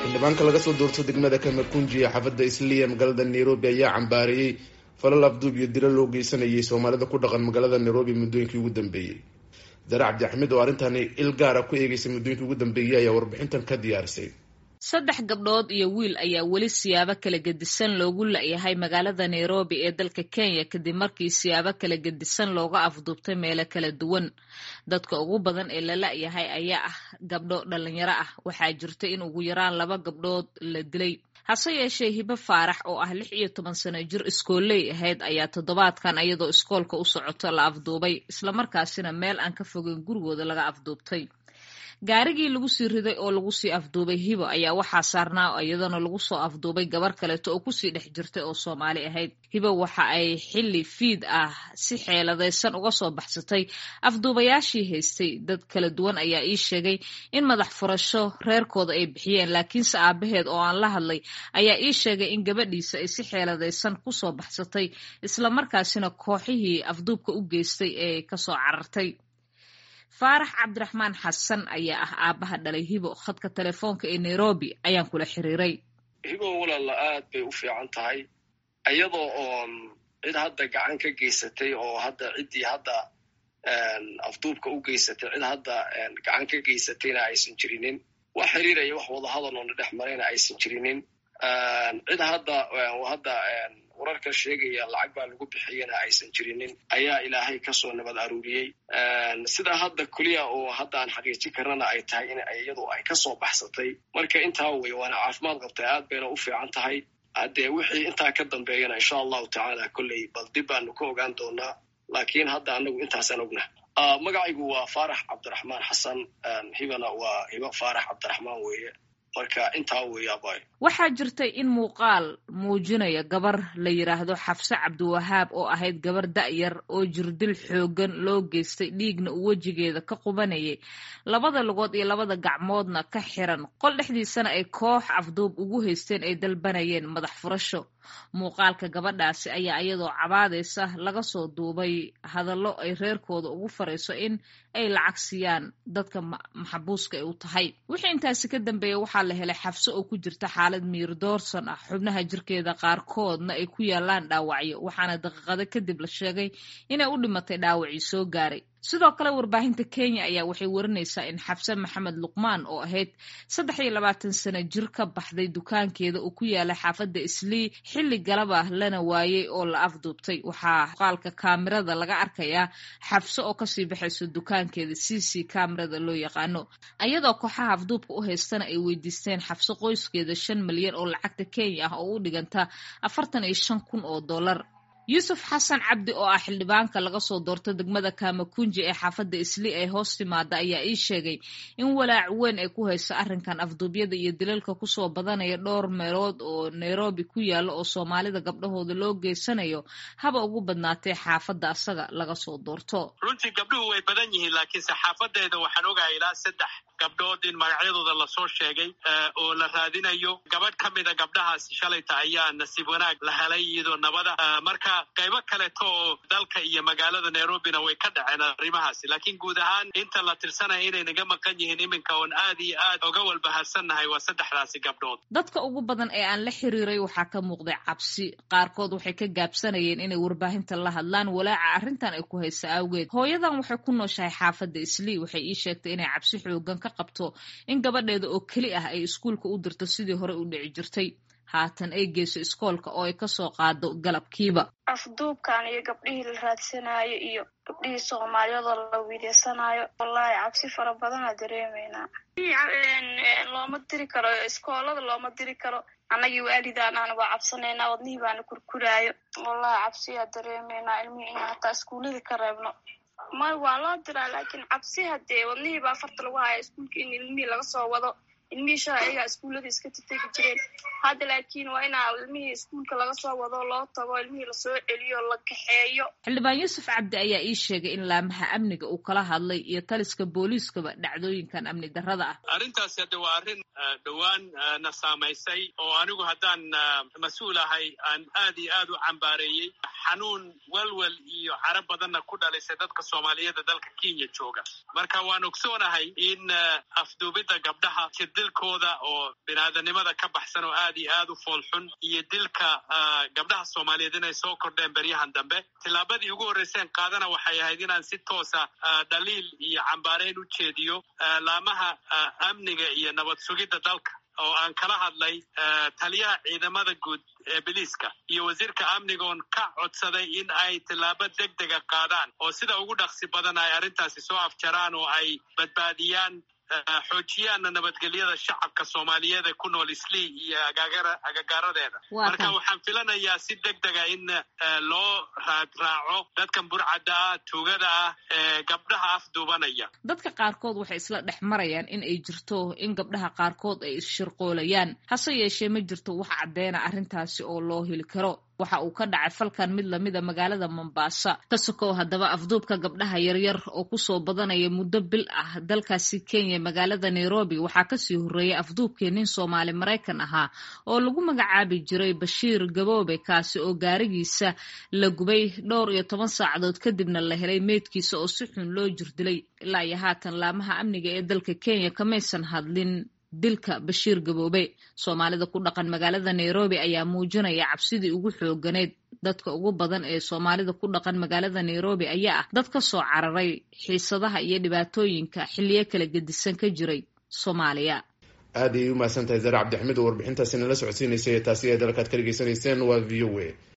xildhibaanka laga soo doorto degmada kamakunji ee xaafadda isliya magaalada nairobi ayaa cambaareeyey falal afduub iyo dilo loo geysanayay soomaalida ku dhaqan magaalada nairobi muddooyinkii ugu dambeeyey dare cabdi axmed oo arrintani il gaara ku eegeysay muddooyinkii ugu dambeeyey ayaa warbixintan ka diyaarisay saddex gabdhood iyo wiil ayaa weli siyaabo kala gedisan loogu la-yahay magaalada nairobi ee dalka kenya kadib markii siyaabo kala gedisan looga afduubtay meelo kala duwan dadka ugu badan ee la la-yahay ayaa ah gabdho dhalinyaro ah waxaa jirta in ugu yaraan laba gabdhood la dilay hase yeeshee hibe faarax oo ah lix iyo toban sano jir iskooley ahayd ayaa toddobaadkan iyadoo iskoolka u socoto la afduubay islamarkaasina meel aan ka fogeyn gurigooda laga afduubtay gaarigii lagu sii riday oo lagu sii afduubay hibo ayaa waxaa saarnaa iyadana lagu soo afduubay gabar kaleeto oo kusii dhex jirtay oo soomaali ahayd hibo waxa ay xilli fiid ah si xeeladaysan uga soo baxsatay afduubayaashii haystay dad kala duwan ayaa ii sheegay in madax furasho reerkooda ay bixiyeen laakiinse aabaheed oo aan la hadlay ayaa ii sheegay in gabadhiisa ay si xeeladaysan kusoo baxsatay islamarkaasina kooxihii afduubka u geystay ee kasoo carartay faarax cabdiraxmaan xasan ayaa ah aabbaha dhalay hibo khadka telefoonka ee nairobi ayaan kula xiriiray hibo walaala aad bay u fiican tahay iyadoo oon cid hadda gacan ka geysatay oo hadda ciddii hadda afduubka u geysatay cid hadda gacan ka geysatayna aysan jirinin wax xiriiraya wax wadahadal oona dhex marayna aysan jirinin cid hadda hadda wararka sheegaya lacag baa lagu bixiyana aysan jirinin ayaa ilaahay kasoo nabad aruuriyey sidaa hadda keliya oo hadda aan xaqiijin karnana ay tahay in iyadu ay kasoo baxsatay marka intaa wey waana caafimaad qabtay aad bayna u fiican tahay haddee wixii intaa ka dambeeyana insha allahu tacaala kolley bal dib baanu ka ogaan doonaa laakiin hadda anagu intaasaan ogna magacaygu waa faarax cabdiraxmaan xasan hibana waa hibo faarax cabdiraxmaan weeye marka intaa weeyaabay waxaa jirtay in muuqaal muujinaya gabar la yidhaahdo xafse cabdiwahaab oo ahayd gabar da'yar oo jirdil xooggan loo geystay dhiigna uu wejigeeda ka qubanayay labada lugood iyo labada gacmoodna ka xiran qol dhexdiisana ay koox afduub ugu haysteen ay dalbanayeen madax furasho muuqaalka gabadhaasi ayaa iyadoo cabaadaysa laga soo duubay hadallo ay reerkooda ugu farayso in ay lacag siiyaan dadka maxabuuska ay u tahay wixii intaasi ka dambeeya waxaa la helay xabso oo ku jirta xaalad miir doorsan ah xubnaha jirkeeda qaarkoodna ay ku yaalaan dhaawacyo waxaana daqiiqado kadib la sheegay inay u dhimatay dhaawacii soo gaaray sidoo kale warbaahinta kenya ayaa waxay warinaysaa in xabse maxamed luqmaan oo ahayd saddex iyo labaatan sano jir ka baxday dukaankeeda uu ku yaalay xaafadda islii xilli galaba lana waayey oo la afduubtay waxaa muuqaalka kaamirada laga arkayaa xabse oo kasii baxayso dukaankeeda c c kaamirada loo yaqaano iyadoo kooxaha afduubka u haystana ay weydiisteen xabse qoyskeeda shan milyan oo lacagta kenya ah oo u dhiganta afartan iyo shan kun oo dollar yuusuf xasan cabdi oo ah xildhibaanka laga soo doorto degmada kamakunji ee xaafadda isli ee hoos timaada ayaa ii sheegay in walaac weyn ay ku hayso arrinkan afduubyada iyo dilalka kusoo badanaya dhowr meelood oo nairobi ku yaalla oo soomaalida gabdhahooda loo geysanayo haba ugu badnaatee xaafadda asaga laga soo doorto runtii gabdhuhu way badan yihiin laakiinse xaafadeeda waxaan ogahay ilaa saddex gabdhood in magacyadooda lasoo sheegay oo la raadinayo gabadh ka mida gabdhahaasi shalayta ayaa nasiib wanaag la helay iyadoo nabada marka qaybo kaleeto oo dalka iyo magaalada nairobina way ka dhaceen arrimahaasi laakiin guud ahaan inta la tirsanaya inay naga maqan yihiin iminka oon aad iyo aad oga walbahaarsannahay waa saddexdaasi gabdhood dadka ugu badan ee aan la xiriiray waxaa ka muuqday cabsi qaarkood waxay ka gaabsanayeen inay warbaahinta la hadlaan walaaca arrintan ay ku haysa awgeed hooyadan waxay ku nooshahay xaafadda islii waxay ii sheegtay inay cabsi xoogan ka qabto in gabadheeda oo keli ah ay iskuulka u dirto sidii hore u dhici jirtay haatan ay geyso iskoolka oo ay kasoo qaado galabkiiba afduubkan iyo gabdhihii la raadsanaayo iyo gabdhihii soomaaliyadoo la wiilaysanaayo wallaahi cabsi fara badanaa dareemeynaa looma diri karo iskoolada looma diri karo annagii waalidaan aan waa cabsanaynaa wadnihii baana kurkuraayo wallahi cabsiyaa dareemeynaa ilmihii inaan hataa iskuullada ka reebno may waa loo diraa laakiin cabsi haddee wadnihii baa farta lagu haya iskuulka in ilmihii laga soo wado ilmihii shala ayagaa iskuullada iska tategi jireen hadda laakiin waa inaa ilmihii iskuulka laga soo wado loo tago ilmihii lasoo celiyo la kaxeeyo xildhibaan yuusuf cabdi ayaa ii sheegay in laamaha amniga uu kala hadlay iyo taliska booliiskaba dhacdooyinkan amni darrada ah arrintaasi hadde waa arrin dhowaan na saamaysay oo anigu haddaan mas-uul ahay aan aad iyo aad u cambaareeyey xanuun welwel iyo caro badanna ku dhalisay dadka soomaaliyeeda dalka kenya jooga marka waan ogsoonahay in afduubidda gabdhaha jirdilkooda oo biniaadanimada ka baxsan oo aad iyo aad u foolxun iyo dilka gabdhaha soomaaliyeed inay soo kordheen beryahan dambe tillaabadii ugu horreyseen qaadana waxay ahayd inaan si toosa dhaliil iyo cambaareyn u jeediyo laamaha amniga iyo nabad sugidda dalka oo aan kala hadlay taliyaha ciidamada guud ee biliiska iyo wasiirka amniga oon ka codsaday in ay tillaabo deg dega qaadaan oo sida ugu dhaqsi badan ay arrintaasi soo afjaraan oo ay badbaadiyaan xoojiyaana nabadgelyada shacabka soomaaliyeed ee ku nool islii iyo agagaaradeeda marka waxaan filanayaa si deg dega in loo raadraaco dadkan burcadda ah tuugada ah ee gabdhaha afduubanaya dadka qaarkood waxay isla dhex marayaan in ay jirto in gabdhaha qaarkood ay isshirqoolayaan hase yeeshee ma jirto wax caddeena arrintaasi oo loo heli karo waxa uu ka dhacay falkan mid lamida magaalada mombaasa ka sokow haddaba afduubka gabdhaha yaryar oo kusoo badanaya muddo bil ah dalkaasi kenya magaalada nairobi waxaa kasii horreeyay afduubkii nin soomaali maraykan ahaa oo lagu magacaabi jiray bashiir gaboobe kaasi oo gaarigiisa la gubay dhowr iyo toban saacadood kadibna la helay meydkiisa oo si xun loo jirdilay ilaa iyo haatan laamaha amniga ee dalka kenya kamaysan hadlin dilka bashiir gaboobe soomaalida ku dhaqan magaalada nairobi ayaa muujinaya cabsidii ugu xooganeyd dadka ugu badan ee soomaalida ku dhaqan magaalada nairobi ayaa ah dad ka soo cararay xiisadaha iyo dhibaatooyinka xilliyo kala gedisan ka jiray soomaaliya aad ayay u mahadsan tahay zare cabdixmed oo warbixintaasi nala socodsiinaysay taasi ee dalkaad ka dhegeysanayseen waa v o a